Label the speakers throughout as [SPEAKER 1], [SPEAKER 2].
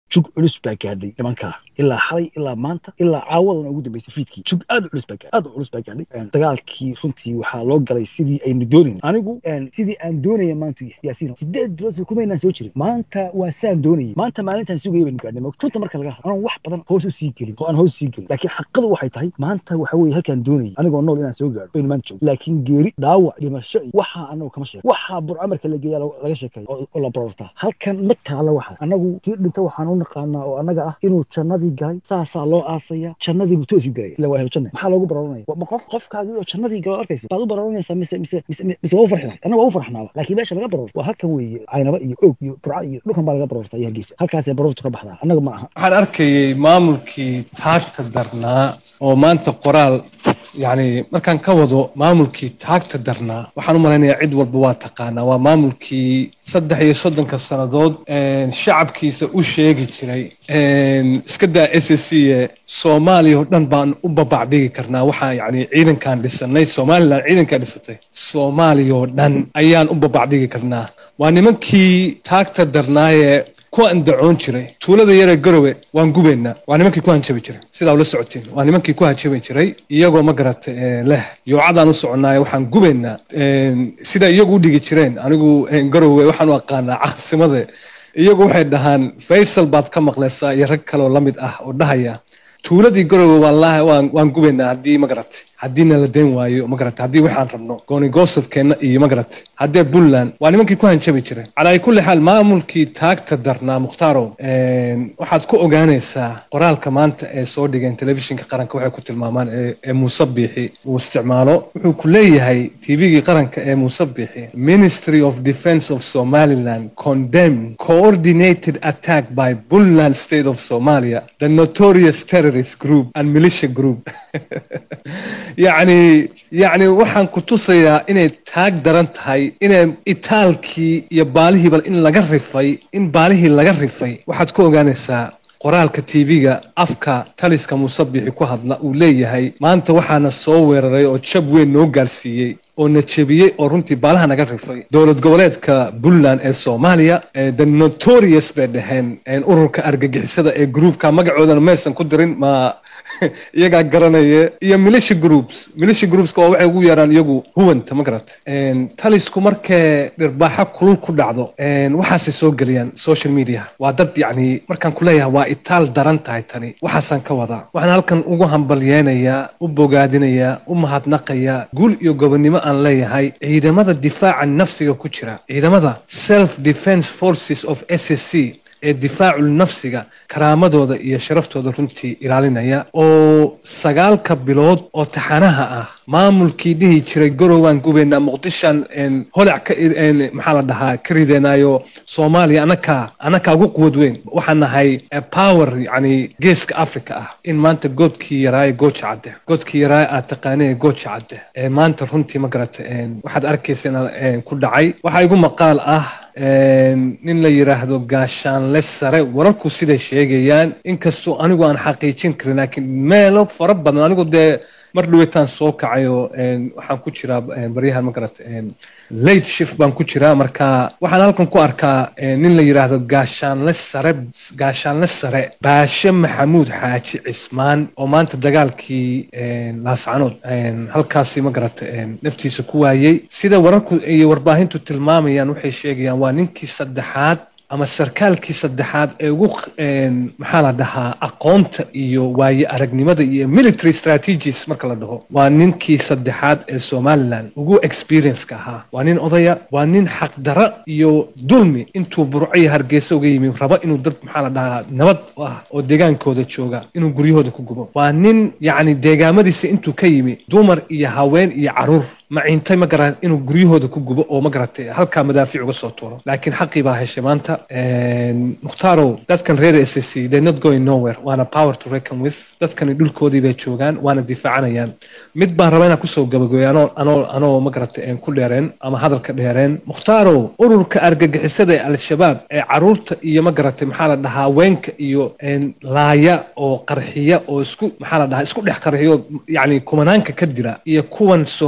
[SPEAKER 1] jug culus baa gaadhay nimankaa ilaa xalay ilaa maanta ilaa caawadan ugu dambeysay fiidkii jug aad u culus baa gaadhay aad u culus baa gaadhay dagaalkii runtii waxaa loo galay sidii aynu doonayn anigu sidii aan doonaya maanta yaasiin sideed bilood kumaynaan soo jirin maanta waa saan doonayay maanta maalintaan sugaya baynu gaadhnay runta marka laga hadlo anaan wax badan hoos u sii gelin oo aan hoos sii gelin laakiin xaqadu waxay tahay maanta waxa weeye halkaan doonayay anigoo nool inaan soo gaadho baynu maanta joogno laakiin geeri dhaawac dhimasho iyo waxaa anagu kama sheego waxaa burcamarka la geeya laga sheekeeya oo la barortaa halkan ma taala waxaas anagu tii dhinta waxaan u naqaanaa oo annaga ah inuu jannadii galay saasaa loo aasaya jannadii buu toos u galaya ila waa helo janna maxaa loogu baroranaya ma qof qofkaagii oo jannadii galo arkaysa baad u baroranaysaa mise mise mise mise waa u farxinay annaga waa u farxnaaba laakiin meesha laga barorto waa halkan weeye caynaba iyo og iyo burca iyo dhulkan baa laga barorta iyo hargeysa halkaasay barortu ka baxdaa annaga ma aha
[SPEAKER 2] waxaan arkayay maamulkii taagta darnaa oo maanta qoraal yacni markaan ka wado maamulkii taagta darnaa waxaan u malaynayaa cid walba waa taqaanaa waa maamulkii saddex iyo soddonka sannadood shacabkiisa u sheegi jiray iska daa s s c e soomaaliya oo dhan baan u babacdhigi karnaa waxaa yacni ciidankan dhisanay somalilan ciidankaa dhisatay soomaaliya oo dhan ayaan u babacdhigi karnaa waa nimankii taagta darnaayee ku andacoon jiray tuulada yaree garowe waan gubaynaa waa nimankii ku hanjabi jiray sidaa ula socotiin waa nimankii ku hanjabi jiray iyagoo ma garata leh yoocadaan u soconaayo waxaan gubaynaa sida iyagu u dhigi jireen anigu garowe waxaan u aqaanaa caasimade iyagu waxay dhahaan faysal baad ka maqlaysaa iyo rag kaleoo la mid ah oo dhahaya tuuladii garowe wallaahi waan waan gubaynaa haddii ma garatay haddiina la dayn waayo ma garatay haddii waxaan rabno goonigosadkeenna iyo ma garatay haddee puntland waa nimankii ku hanjabi jireen calaa kulli xaal maamulkii taagta darnaa mukhtaaro waxaad ku ogaanaysaa qoraalka maanta ee soo dhigeen telefishinka qaranka waxay ku tilmaamaan ee muuse biixi uu isticmaalo wuxuu ku leeyahay tvgii qaranka ee muuse biixi ministry of defense of somaliland condemn coordinated attack by puntland state of somalia the notorious terrorist group and militia group yacni yacni waxaan ku tusayaa inay taag daran tahay inay itaalkii iyo baalihiiba in laga rifay in baalihii laga rifay waxaad ku ogaanaysaa qoraalka tv-ga afka taliska musabixi ku hadla uu leeyahay maanta waxaana soo weeraray oo jab weyn noo gaarsiiyey oo na jebiyey oo runtii baalaha naga rifay dowlad goboleedka puntland ee soomaaliya the notorious bay dhaheen ururka argagixisada ee groupka magacoodana maysan ku dirin ma iyagaa garanaya iyo militia groups militia groupska oo waxay ugu yeeraan iyagu huwanta ma garata talisku markee dhirbaaxo kulul ku dhacdo waxaasay soo geliyaan social media waa dad yacni markaan kuleeyahay waa itaal daran tahay tani waxaasaan ka wadaa waxaan halkan ugu hambalyeenayaa u bogaadinayaa u mahadnaqayaa guul iyo gobonnimo aan leeyahay ciidamada difaaca nafsiga ku jira ciidamada self defense forces of s s c ee difaacul nafsiga karaamadooda iyo sharaftooda runtii ilaalinaya oo sagaalka bilood oo taxanaha ah maamulkii dhihi jiray garowaan gubaynaa muqdishaan holac ka maxaa la dhahaa ka rideenaayo soomaaliya anakaa anakaa ugu quwad weyn waxaan nahay power yacni geeska africa ah in maanta goodkii yaraaye gooja cadde goodkii yaraaye aad taqaanee gooja cadde ee maanta runtii ma garata waxaad arkaysa inaad ku dhacay waxaa igu maqaal ah nin la yidhaahdo gaashaanle sare wararku siday sheegayaan inkastoo anigu aan xaqiijin karin laakiin meelo fara badan anigu dee mar dhaweetaan soo kacayo waxaan ku jiraa baryahan ma garata late shift baan ku jiraa marka waxaan halkan ku arkaa nin la yidhaahdo gaashaanle sare gaashaanle sare baashe maxamuud xaaji cismaan oo maanta dagaalkii laascanood halkaasi ma garata naftiisa ku waayey sida wararku iyo warbaahintu tilmaamayaan waxay sheegayaan waa ninkii saddexaad ama sarkaalkii saddexaad ee ugu maxaa la dhahaa aqoonta iyo waaye aragnimada iyo military strategies marka la dhaho waa ninkii saddexaad ee somaliland ugu experienceka ahaa waa nin odaya waa nin xaqdara iyo dulmi intuu burco iyo hargeysa uga yimi raba inuu dad maxaa la dhahaa nabad ah oo deegaankooda jooga inuu guryahooda ku gubo waa nin yacni deegaamadiisa intuu ka yimi dumar iyo haween iyo caruur maciintay ma garan inuu guryahooda ku gubo oo ma garatay halkaa madaafiic uga soo tuuro laakiin xaqii baa heshay maanta mukhtarow dadkan reer s s c they not going nowhere waana power to reckon with dadkani dhulkoodii bay joogaan waana difaacanayaan mid baan raba inaan kusoo gabagooyo anoo anoo anoo ma garatay ku dheereen ama hadalka dheereen mukhtarow ururka argagixisada ee al-shabaab ee caruurta iyo ma garatay maxaa la dhahaa haweenka iyo laaya oo qarxiya oo isku maxaa la dhahaa isku dhex qarxiyo yacni kumanaanka ka dira iyo kuwan somaliland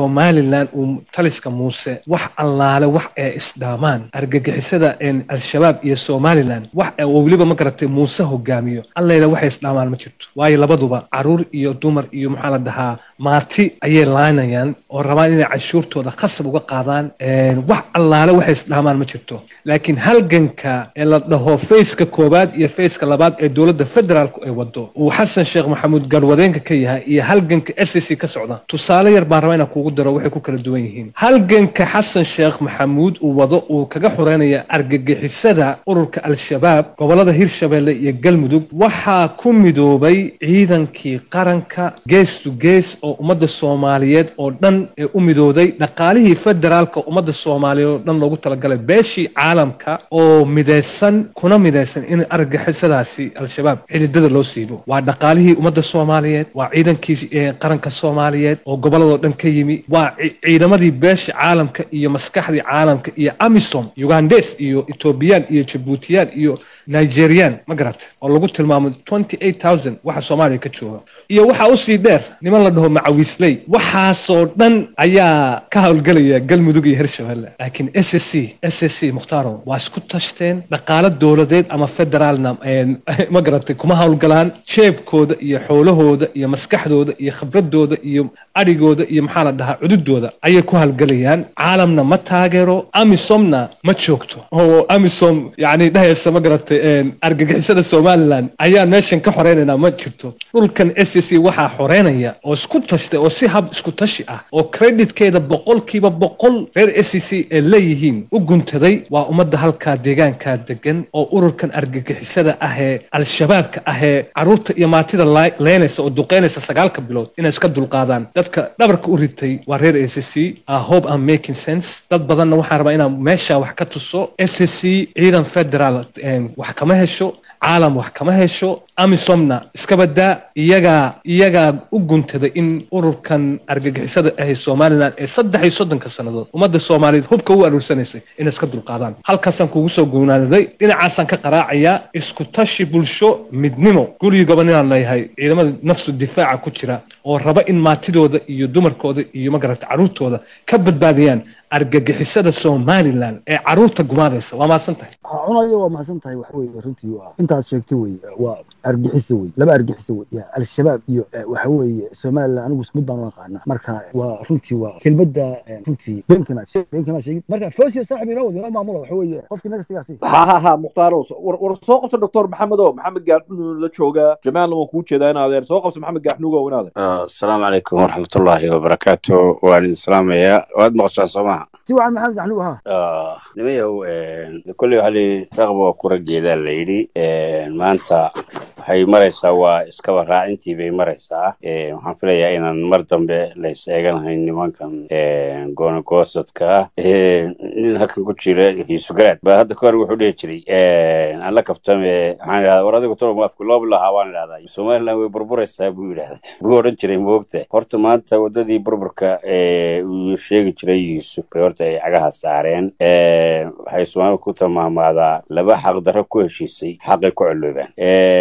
[SPEAKER 2] somalilan uu taliska muuse wax allaale wax ee isdhaamaan argagixisada al-shabaab iyo somalilan wax oo weliba ma garatay muuse hogaamiyo allayla waxay isdhaamaan ma jirto waayo labaduba caruur iyo dumar iyo maxaa la dhahaa maarti ayay laanayaan oo rabaan inay canshuurtooda khasab uga qaadaan wax allaale waxay isdhaamaan ma jirto laakiin halganka ee la dhaho fayska koowaad iyo fayska labaad ee dowladda federaalku ay wado uu xasan sheekh maxamuud garwadeenka ka yahay iyo halganka s c ka socda tusaale yar baan rabaa inaan kugu daro waxay ku kala duwan yihiin halganka xasan sheekh maxamuud uu wado uu kaga xoreynaya argagixisada ururka al-shabaab gobolada hirshabeelle iyo galmudug waxaa ku midoobay ciidankii qaranka gees to gees oo ummadda soomaaliyeed oo dhan ee u midooday dhaqaalihii federaalka ummadda soomaaliyeed oo dhan loogu talagalay beeshii caalamka oo midaysan kuna midaysan in argagixisadaasi al-shabaab xididada loo siibo waa dhaqaalihii ummadda soomaaliyeed waa ciidankii qaranka soomaaliyeed oo goboladoo dhan ka yimi waa ciidamadii beesha caalamka iyo maskaxdii caalamka iyo amisom ugandes iyo etoobiyaan iyo jabuutiyaan iyo nigerian ma garata oo lagu tilmaamo twenty eight thousand waxa soomaaliya ka jooga iyo waxaa usii dheer niman la dhaho macawiisley waxaasoo dhan ayaa ka howlgelaya galmudug iyo hirshabelle laakiin s s c s s c mukhtaaro waa isku tashteen dhaqaalo dowladeed ama federaalna ma garatay kuma howlgalaan jeebkooda iyo xoolahooda iyo maskaxdooda iyo khibradooda iyo adhigooda iyo maxaa la dhahaa cududooda ayay ku howlgelayaan caalamna ma taageero amisomna ma joogto oo amisom yani dhahaysa ma garatay argagixisada somalilan ayaan meeshan ka xoreynaynaa ma jirto dhulkan s c waxaa xoreynaya oo isku tashtay oo si hab isku tashi ah oo creditkeeda boqolkiiba boqol reer s c ee leeyihiin u guntaday waa ummadda halkaa deegaankaa degan oo ururkan argagixisada ahee al-shabaabka ahee caruurta iyo maatida leynaysa oo duqeynaysa sagaalka bilood inay iska dulqaadaan dadka dhabarka u ritay waa reer s c hope am making sense dad badanna waxaan rabaa inaan meesha wax ka tuso s c ciidan federal wax kama hesho caalam wax kama hesho amisomna iska badaa iyagaa iyagaa u guntaday in ururkan argagixisada ahay somalilan ee saddex iyo soddonka sannadood ummadda soomaaliyeed hubka u aruursanaysay inay iska dulqaadaan halkaasaan kugu soo guunaanaday dhinacaasaan ka qaraacayaa isku tashi bulsho midnimo gurigi goban inaan leeyahay ciidamada nafsu difaaca ku jira oo raba in maatidooda iyo dumarkooda iyo magarata carruurtooda ka badbaadiyaan argagixisada somalilan ee caruurta gumaadaysa waa mahadsan tahay
[SPEAKER 1] cunayo waa mahadsan tahay waxa weye runtii waa intaad sheegtay wey waa argixisa wey laba argixisa wey al-shabaab iyo waxa weeye somalilan anigu mid baan u aqaana marka waa runtii waa kelmadda runtii beenkamaad beenkamaad sheegid marka fosiyo saaxib inoo wadi inoo maamula waxa weeye qofkii nagastigaasi
[SPEAKER 3] ha ha ha mukhtaaro war soo qabso doctor maxamed o maxamed gaarxunuun la jooga jamaalna waan kuu jeedaa in adeer soo qabso maxamed gaarxunugo in adeer
[SPEAKER 4] asalaamu calaykum waraxmatullaahi wabarakaatu waan idin salaamayaa waad maqashaan soo maha
[SPEAKER 1] si wacan maxamed gaxnugo ha
[SPEAKER 4] nimayahow kolley waxaa layidhi raqba waa kura geedaa la yidhi maanta waxay maraysaa waa iskaba raacintii bay maraysaa waxaan filayaa inaan mar dambe lays eeganahayn nimankan goonagoosadka ah nin halkan ku jira hiisugaraad baa hadda kahor wuxuu dhihi jiray aan la kaftame waxaan idhahdaa war adigu tolo afku loo bilahaa waan idhahdaa somaliland way burburaysaa buu yidhahda buu odhan jiray moogta horta maanta waddadii burburka uu sheegi jiray yuusuf bay horta ay cagaha saareen waxay soomaalida ku tilmaamaadaa laba xaqdarro ku heshiisay xaqay ku coloobaan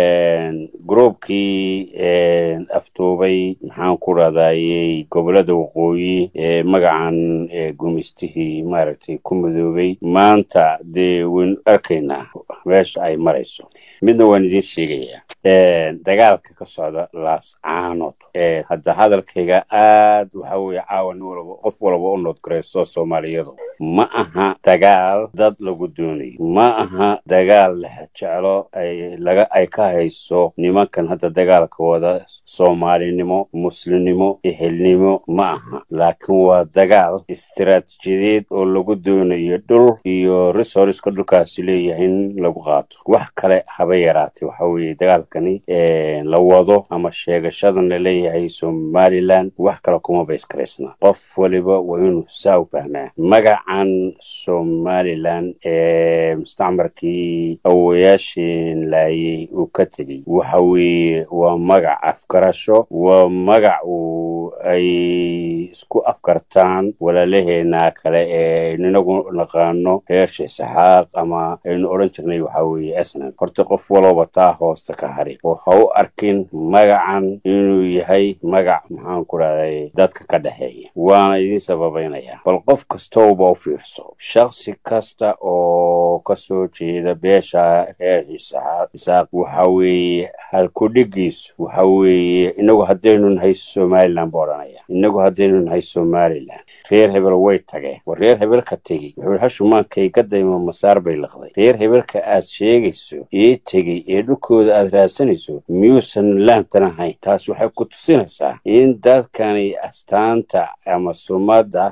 [SPEAKER 4] groubkii aftuubay maxaan ku rahdayey gobolada waqooyi magacan gumistihii maaragtay ku midoobay maanta dee waynu arkaynaa meesha ay marayso midna waan idiin sheegayaa dagaalka ka socda laas caanood hadda hadalkayga aad waxa weye caawan walba qof walba u noodgarayso soomaaliyadu ma aha dagaal dad lagu doonayo ma aha dagaal jeclo laga ay ka hayso nimankan hadda dagaalka wada soomaalinimo muslimnimo ehelnimo ma aha laakiin waa dagaal istiraatijiyadeed oo lagu doonayo dhul iyo resorska dhulkaasi leeyahay in lagu qaato wax kale haba yaraatay waxa weeye dagaalkani la wado ama sheegashadan la leeyahay somalilan wax kale kuma bayskaraysna qof waliba waa inuu saa u fahmaa magacan somalilan ee mustacmarkii awoyaashin laayay uu ka tegey waxa weeye waa magac afgarasho waa magac uu ay isku afkartaan walaalaheena kale ee inagu naqaano reer sheesaxaaq ama aynu odhan jirnay waxaa weeye esnan horta qof walooba taa hoosta ka hari oo ha u arkin magacan inuu yahay magac maxaan ku rahday dadka ka dhexeeya waana idiin sababaynaya bal qof kastowba u fiirso shaksi kasta oo kasoo jeeda beesha reer isaaq waxa weeye halkudhigiisu waxa weeye inagu haddaynu nahay somalilan buu odhanaya inagu haddaynu nahay somalilan reer hebel way tageen war reer hebelka tegi wuxuu hashumaankay ka daymo masaar bay liqday reer hebelka aad sheegayso ee tegey ee dhulkooda aad raadsanayso miyuusan laantan ahayn taas waxay ku tusinaysaa in dadkani astaanta ama sumadda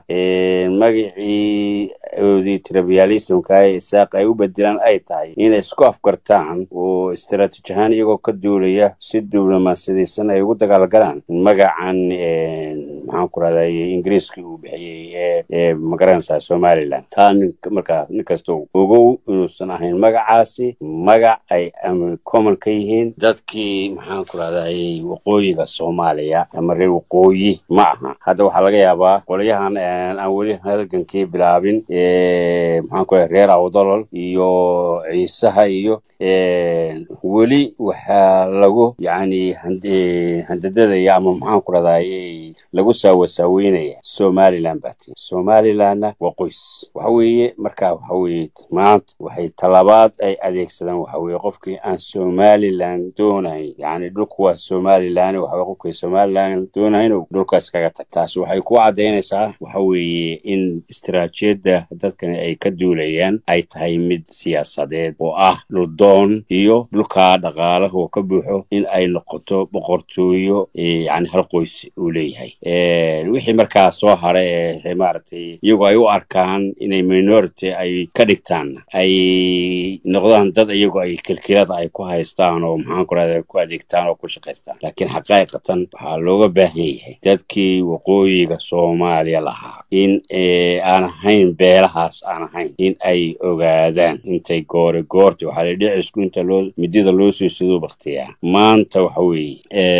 [SPEAKER 4] magacii oodii tribalismka ee isaaq ay u bedelaan ay tahay inay isku afkartaan oo istaraatiiji ahaan iyagoo ka duulaya si diblomaasiyadaysan ay ugu dagaalgalaan magacan maxaan ku rahday ingiriiska uu bixiyey ee magaranaysaa somalilan taa markaa nin kastoo ogow inuusan ahayn magacaasi magac ay common ka yihiin dadkii maxaan ku rahday waqooyiga soomaaliya ama reer waqooyi ma aha hadda waxaa laga yaabaa qolyahan aan weli halgankii bilaabin maxaan ku rahay reer awdolol iyo ciisaha iyo weli waxaa lagu yani handadadaya ama maxaan ku rahday lagu saawasaaweynaya somalilan bati somalilanna waa qoys waxa weeye marka waxa weeye maanta waxay talabaad ay adeegsadaan waxa weeye qofkii aan somalilan doonayn yani dhulku waa somalilan waxa weye qofkii somalilan doonayn dhulkaas kaga tag taasi waxay ku caddaynaysaa waxa weeye in istaraatiijiyadda dadkani ay ka duulayaan ay tahay mid siyaasadeed oo ah dhuldoon iyo dhulkaa dhaqaalaha oo ka buuxo in ay noqoto boqortooyo yani hal qoys uu leeyahay wixii markaa soo hara ee maaragtay iyagoo ay u arkaan inay minority ay ka dhigtaan ay noqdaan dad iyagoo ay kilkilada ay ku haystaan oo maxaan ku rahda ku adeegtaan oo ku shaqaystaan laakiin xaqiiqatan waxaa looga baahan yahay dadkii waqooyiga soomaaliya lahaa in aan ahayn beelahaas aan ahayn in ay ogaadaan intay goore goorta waxaa la dhicisku inta loo midida loo soo siduu baktiyaa maanta waxa weeye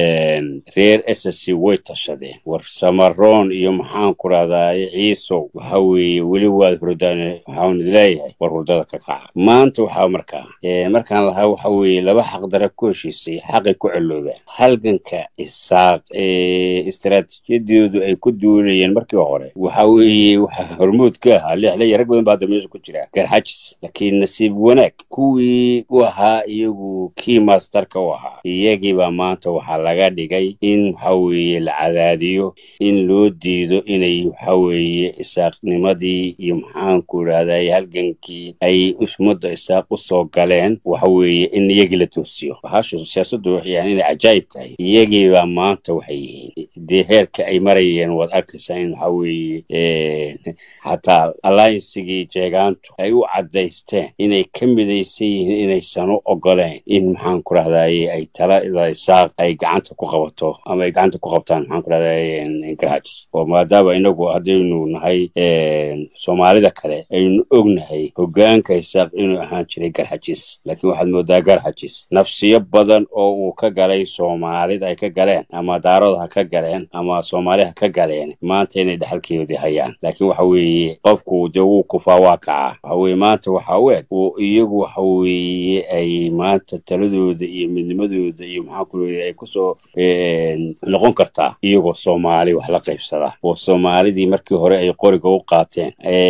[SPEAKER 4] reer ssc way tashadeen war samaroon iyo maxaan ku rahdaay ciisow waxa weeye weli waad hurdaan waxaan leeyahay war hurdada ka kaca maanta waxaa markaa markaan lahaa waxa weeye laba xaqdara ku heshiisay xaqay ku celoobaan halganka isaaq istaraatiijiyadoodu ay ku duulayeen markii hore waxa weeye waxaa hormuud ka ahaa lixlaya rag badan baa hadda meesha ku jira garxajis laakiin nasiib wanaag kuwii u ahaa iyagu kii masterka u ahaa iyagiibaa maanta waxaa laga dhigay in waxa weeye la cadaadiyo in loo diido inay waxa weeye isaaqnimadii iyo maxaanku idhahday halgankii ay ummadda isaaq u soo galeen waxa weeye in iyagii la toosiyo bahashu siyaasaddu yani inay cajaayib tahay iyagiibaa maanta waxay yihiin dee heerka ay marayeen waad arkaysaa in waxa weeye xataa alliancegii jeegaantu ay u caddaysteen inay ka midaysan yihiin inaysan u ogoleen in maxaan ku rahdaye ay talada isaaq ay gacanta ku qabato ama ay gacanta ku qabtaan maxaan ku rahdaye garhajis oo maadaama inagu haddaynu nahay soomaalida kale aynu ognahay hogaanka isaaq inuu ahaan jiray garxajis laakiin waxaad moodaa garxajis nafsiyo badan oo uu ka galay soomaalida ay ka galeen ama daarood ha ka galeen ama soomaali ha ka galeen maanta inay dhexalkeedii hayaan laakiin waxa weeye qofku dee wuu kufaa waa kacaa waxa weye maanta waxaa u eg oo iyagu waxa weeye ay maanta taladooda iyo midnimadooda iyo maxaa ku ay kusoo noqon kartaa iyagoo soomaali wax la qaybsada oo soomaalidii markii hore ay qoriga u qaateen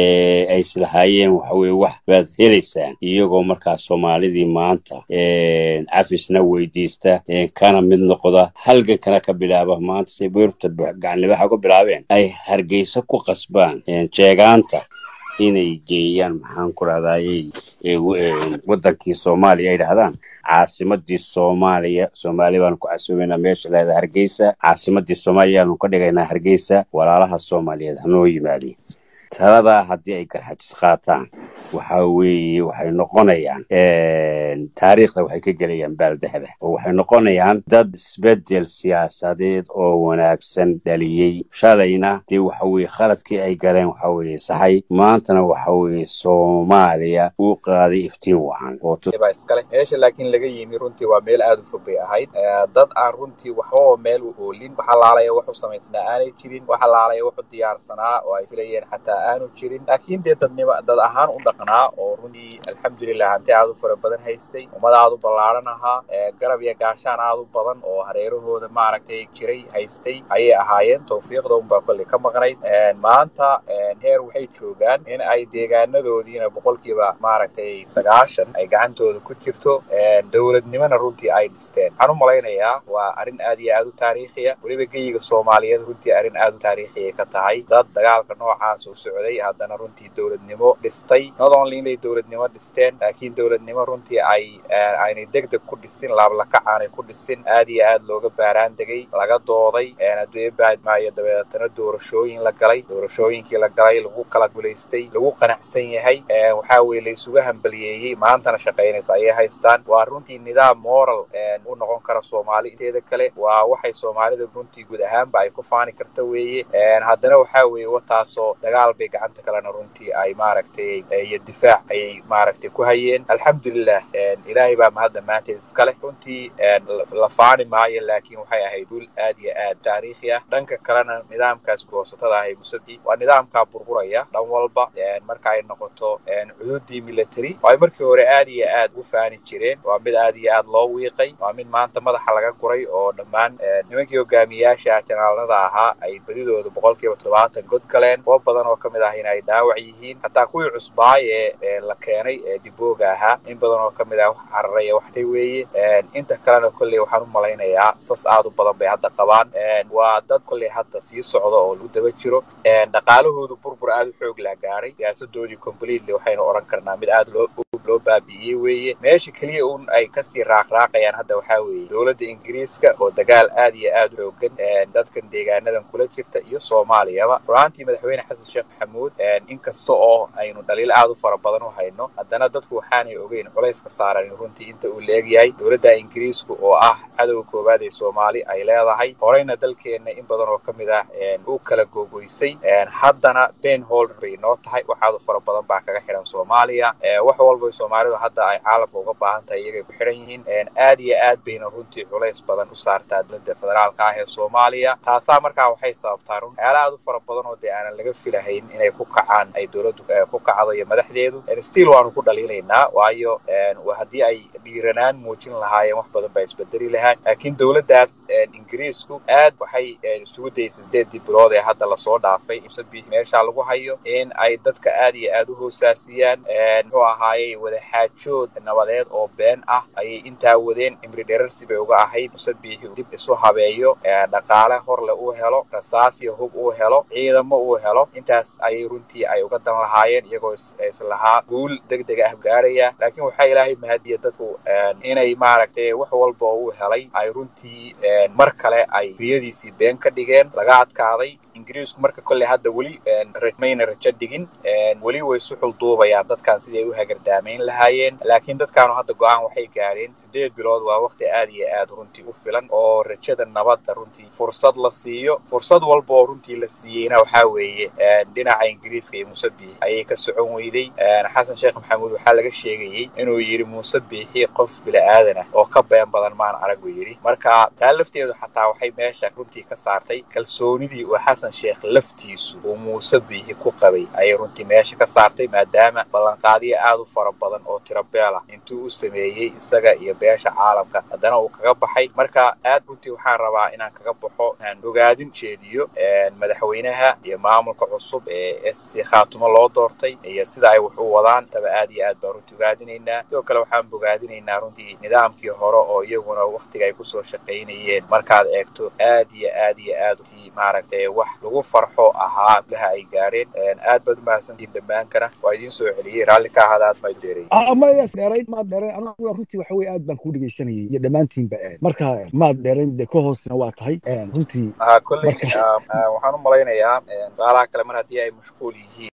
[SPEAKER 4] ay islahaayeen waxa weye wax baad helaysaan iyagoo markaa soomaalidii maanta cafisna weydiista kana mid noqda halgankana ka bilaaba maanta say beerta gacanlibaxa ku bilaabeen ay hargeysa ku qasbaan jeegaanta inay geeyaan maxaan ku rahdaayey wadankii soomaaliya ay dhahdaan caasimadii soomaaliya soomaaliya baanu ku casoobaynaa meesha leedaha hargeysa caasimadii soomaaliya aanu ka dhigaynaa hargeysa walaalaha soomaaliyeed hanoo yimaadeen taladaa haddii ay garxajis qaataan waxa weeye waxay noqonayaan taariikhda waxay ka gelayaan baaldahaba oo waxay noqonayaan dad isbedel siyaasadeed oo wanaagsan dhaliyey shalayna dee waxa weye khaladkii ay galeen waxa weye saxay maantana waxa weye soomaaliya uu qaaday iftiin wacan
[SPEAKER 5] baa iskale meesha laakiin laga yimi runtii waa meel aada u fog bay ahayd dad aan runtii waxbaba meel u oolin wax alaalaya wax u samaysnaa aanay jirin wax alaalaya wax u diyaarsanaa oo ay filayeen xataa aanu jirin laakiin dee dadnimo dad ahaan u dhaqnaa oo runtii alxamdulilah hanti aad u fara badan haystay ummad aad u ballaaran ahaa garab iyo gaashaan aad u badan oo hareerahooda maaragtay jiray haystay ayay ahaayeen tawfiiqda unbaa kolley ka maqnayd maanta heer waxay joogaan in ay deegaanadoodiina boqolkiiba maaragtay sagaashan ay gacantooda ku jirto dowladnimona runtii ay dhisteen waxaan u malaynayaa waa arrin aad iyo aad u taariikhiya weliba geyiga soomaaliyeed runtii arrin aad u taariikhiya ka tahay dad dagaalka noocaas u socday haddana runtii dowladnimo dhistay not only inay dowladnimo dhisteen laakiin dowladnimo runtii ay aynay deg deg ku dhisin laablakac aanay ku dhisin aad iyo aad looga baaraan degay laga dooday adduunye baadmaayo dabeetana doorashooyin la galay doorashooyinkii la galay lagu kala guulaystay lagu qanacsan yahay waxaa weye la isuga hambaliyeeyey maantana shaqaynaysa ayay haystaan waa runtii nidaam moral u noqon kara soomaali inteeda kale waa waxay soomaalida runtii guud ahaanba ay ku faani karta weeye haddana waxaa weeye wataasoo dagaal bay gacanta kalena runtii ay maaragtay iyo difaac ayay maaragtay ku hayeen alxamdulilah ilaahay baa mahadda maanteed iskale runtii la faani maayo laakiin waxay ahayd dul aad iyo aad taariikhi ah dhanka kalena nidaamkaas goosatada ahay musabi waa nidaamkaa burburaya dhan walba marka ay noqoto cududii military oo ay markii hore aad iyo aad u faani jireen waa mid aad iyo aad loo wiiqay waa mid maanta madaxa laga guray oo dhammaan nimankii hogaamiyaasha janaalnada ahaa ay badidooda boqolkiiba toddobaatan god galeen kuwo badan oo ka mid ah in ay dhaawac yihiin hataa kuwii cusbaaye ee la keenay ee dibooga ahaa in badan oo ka mid ah wax cararaya waxtay weeye inta kalena kolley waxaan u malaynayaa sas aad u badan bay hadda qabaan waa dad kolley hadda sii socda oo lagu daba jiro dhaqaalahoodu burbur aad u xoog laa gaaray siyaasadoodii completely waxaynu odhan karnaa mid aad loo loo baabi'iyey weeye meesha keliya un ay kasii raaqraaqayaan hadda waxaa weeye dowladda ingiriiska oo dagaal aad iyo aad u xoogan dadkan deegaanadan kula jirta iyo soomaaliyaba runaantii madaxweyne xasan sheekh maxamuud inkasta oo aynu dhaliil aad u fara badan u hayno haddana dadku waxaanay ogeyn culayska saaran runtii inta uu leegyahay dowladda ingiriisku oo ah cadowga koowaad ee soomaali ay leedahay horeyna dalkeenna in badan oo ka mid ah u kala googoysay haddana ben holder bay noo tahay waxaadu fara badan baa kaga xidhan soomaaliya wax walba soomaalidu hadda ay caalamka uga baahan tahay iyagay ku xidhan yihiin aad iyo aad bayna runtii culays badan u saartaa dowladda federaalka ah ee soomaaliya taasaa markaa waxay sababtaa run waxyaala aad u fara badan oo dee aanan laga filahayn inay ku kacaan ay dowladdu ku kacdo iyo madaxdeedu still waanu ku dhaliilaynaa waayo haddii ay dhiiranaan muujin lahaayeen wax badan baa isbedeli lahaa laakiin dowladdaas ingiriisku aad waxay isugu dayeysay sideedii bilood ee hadda lasoo dhaafay musabix meesha lagu hayo in ay dadka aad iyo aad u hoosaasiyaan muxuu ahaayey wadaxaajood nabadeed oo been ah ayay intaa wadeen cimri dherarsi bay uga ahayd musabixi dib isu habeeyo dhaqaale horle uu helo rasaas iyo hub uu helo ciidamo uu helo intaas ayay runtii ay uga dan lahaayeen iyagoo islahaa guul deg deg ah gaaraya laakiin waxaa ilaahay mahadiya dadku inay maaragtay wax walba oo uu helay ay runtii mar kale ay riyadiisii been ka dhigeen laga adkaaday ingiriisku marka kolley hadda weli mayna rajo dhigin weli way suxul duubayaan dadkan sidii ay u hagardaamayn lahaayeen laakiin dadkaanu hadda go-aan waxay gaareen sideed bilood waa waqti aad iyo aad runtii u filan oo rajada nabadda runtii fursad la siiyo fursad walba oo runtii la siiyeyna waxaa weeye dhinaca ingiriiska iyo muusebixi ayay ka socon weyday xasan sheekh maxamuud waxaa laga sheegayey inuu yidhi muusebixi qof bila'aadan ah oo ka been badan maan arag buu yidhi marka taa lafteedu xataa waxay meesha runtii ka saartay kalsoonidii uu xasan sheekh laftiisu uu muusebixi ku qabay ayay runtii meesha ka saartay maadaama ballanqaadiyo aad u fara badan oo tirabeel ah intuu u sameeyey isaga iyo beesha caalamka haddana uu kaga baxay marka aad runtii waxaan rabaa inaan kaga baxo inaan ogaadin jeediyo madaxweynaha iyo maamulka cusub ee sc khaatumo loo doortay iyo sida ay wax u wadaan taba aad iyo aad baan runtii ogaadinaynaa sidoo kale waxaan bogaadinaynaa runtii nidaamkii hore oo iyaguna waktiga ay kusoo shaqaynayeen markaad eegto aad iyo aad iyo aad maaragtay wax lagu farxo ahaa laha ay gaareen aad baad umahadsantihiin dhammaankana waa idiin soo celiyey raalli ka ahaada aad maad dheeray
[SPEAKER 1] ama dheerayn maad dheerayn anigu runtii waxa weye aad baan kuu dhegaysanayay iyo dhammaantiinba marka maad dheerayn dee ka hoosna waa tahay runtii
[SPEAKER 5] kolley waxaan u malaynayaa raalaha kale mar haddii ay mashquul yihiin